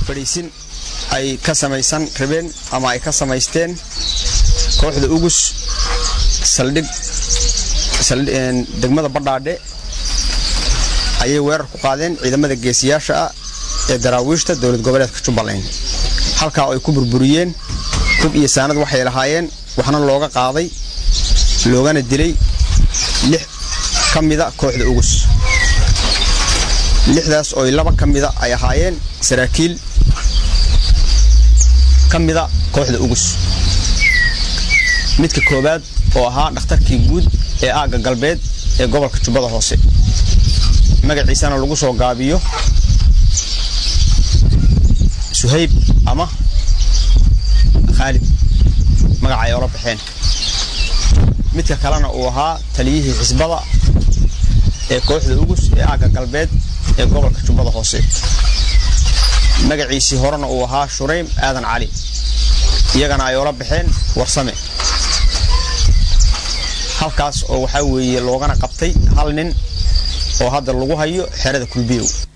fadhiisin ay ka samaysan rabeen ama ay ka samaysteen kooxda ugus saldhig degmada badhaadhe ayay weerar ku qaadeen ciidamada geesiyaasha ah ee daraawiishta dowlad goboleedka jubbaland halkaa ay ku burburiyeen hub iyo saanad waxay lahaayeen waxna looga qaaday loogana dilay lix ka mida kooxda ugus lixdaas oo laba ka mida ay ahaayeen saraakiil ka mida kooxda ugus midka koowaad oo ahaa dhakhtarkii guud ee aagga galbeed ee gobolka jubbada hoose magaciisana lagu soo gaabiyo suhayb ama khaalid magaca ay ola baxeen midka kalena uu ahaa taliyihii xisbada ee kooxda ugus ee aagga galbeed ee gobolka jubbada hoose magaciisii horena uu ahaa shuraym aadan cali iyagana ay ola baxeen warsame halkaas oo waxaa weeye loogana qabtay hal nin oo hadda lagu hayo xerada kulbiyow